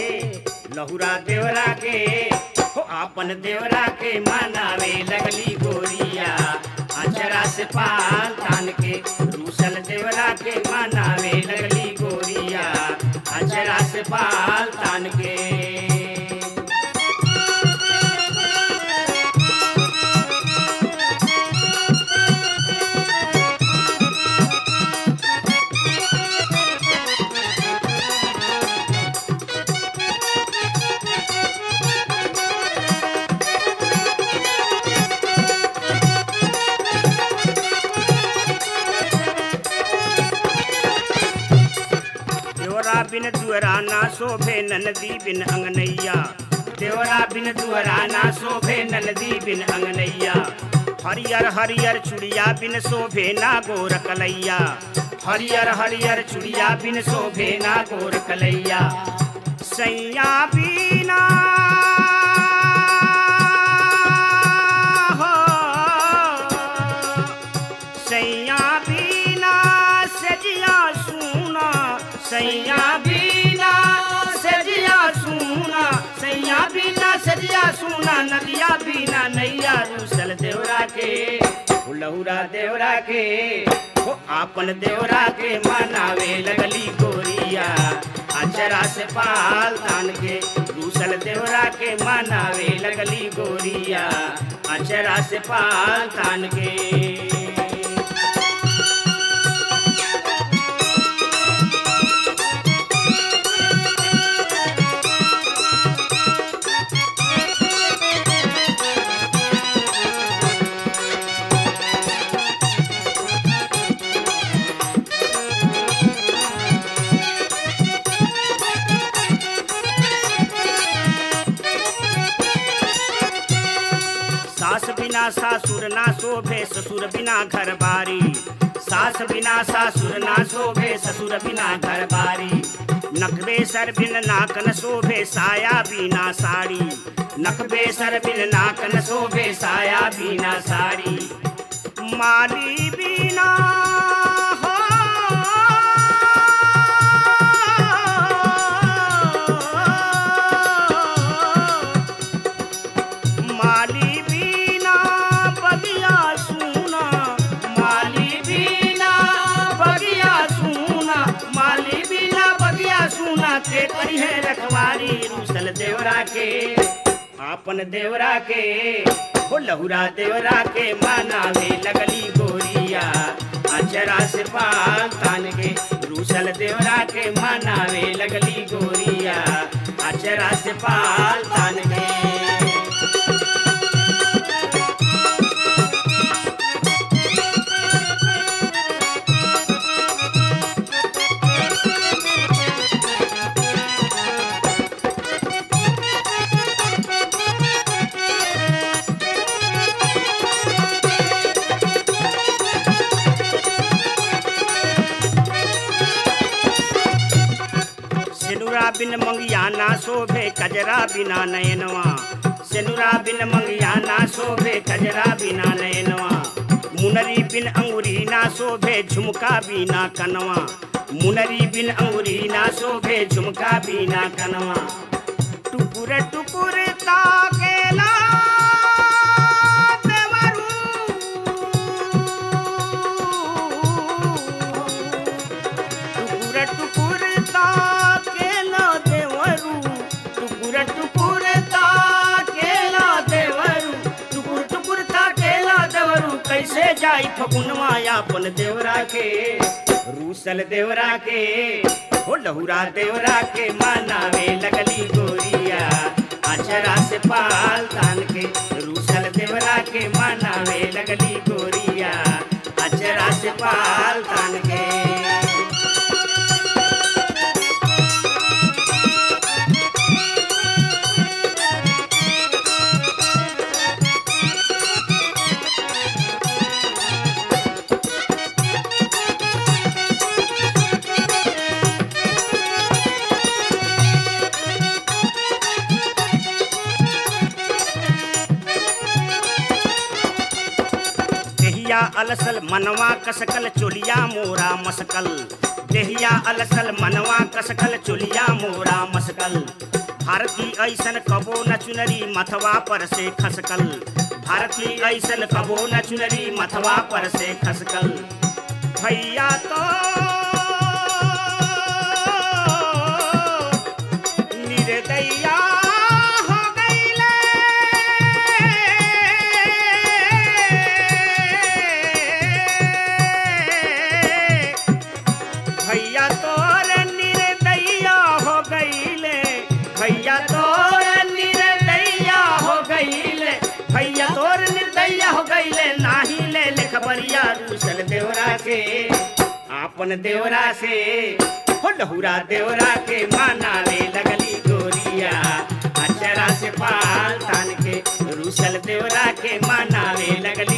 लहुरा देवरा के हो आपन देवरा के मनावे लगली गोरिया अचरा से पाल तान के रूसल देवरा के मनावे लगली गोरिया अचरा से पाल तान के देवरा बिन दुअरा ना शोभे ननदी बिन अंगनैया देवरा बिन दुअरा ना शोभे ननदी बिन अंगनैया हरियर हरियर चुड़िया बिन शोभे ना गोर कलैया हरियर हरियर चुड़िया बिन शोभे ना गोर कलैया सैया बीना हो सैया बीना सजिया सुना सैया बीना सजिया सुना सैया बीना सजिया सुना नदिया बीना नैया रूसल देवरा के हो लहुरा देवरा के हो आपन देवरा के मनावे लगली गोरिया अचरा से पाल तान के रूसल देवरा के मनावे लगली गोरिया अचरा से पाल तान के सास बिना सासुर ना शोभे ससुर बिना घर बारी सास बिना सासुर ना शोभे ससुर बिना घर बारी नखबे सर बिन नाकन शोभे साया बिना साड़ी नखबे सर बिन नाकन शोभे साया बिना साड़ी माली बिना हो माली बीना बगिया सुना माली बीना बगिया सुना माली बीना बगिया सुना के करी है रखवारी रूसल देवरा के आपन देवरा के हो लहुरा देवरा के मानावे लगली गोरिया अचरा से पाल तान के रूसल देवरा के मानावे लगली गोरिया अचरा से पाल तान के सेनुरा बिन मंगिया ना शोभे कजरा बिना नयनवा सेनुरा बिन मंगिया ना शोभे कजरा बिना नयनवा मुनरी बिन अंगुरी ना शोभे झुमका बिना कनवा मुनरी बिन अंगुरी ना शोभे झुमका बिना कनवा टुकुर टुकुर ताकेला देवरू टुकुर टुकुर ताकेला देवरू टुकुर टुकुर ताकेला देवरू टुकुर टुकुर ताकेला देवरू कैसे जाई फगुनवा अपन देवरा के रूसल देवरा के हो लहुरा देवरा के मानावे लगली गोरिया अचरा से पाल तान के रूसल देवरा के मानावे लगली गोरिया अचरा से पाल तान के देहिया अलसल मनवा कसकल चोलिया मोरा मसकल देहिया अलसल मनवा कसकल चुलिया मोरा मसकल भारती ऐसन कबो न चुनरी मथवा पर से खसकल भारती ऐसन कबो न चुनरी मथवा पर से खसकल भैया तो निर्दया हो गईले भैया तोर निर्दया हो गईले भैया तोर निर्दया हो गईले भैया तोर निर्दया हो गईले नाही ले ले खबरिया रूसल देवरा के आपन देवरा से हो लहुरा देवरा के मानावे लगली गोरिया अचरा से पाल तान के रूसल देवरा के मानावे लगली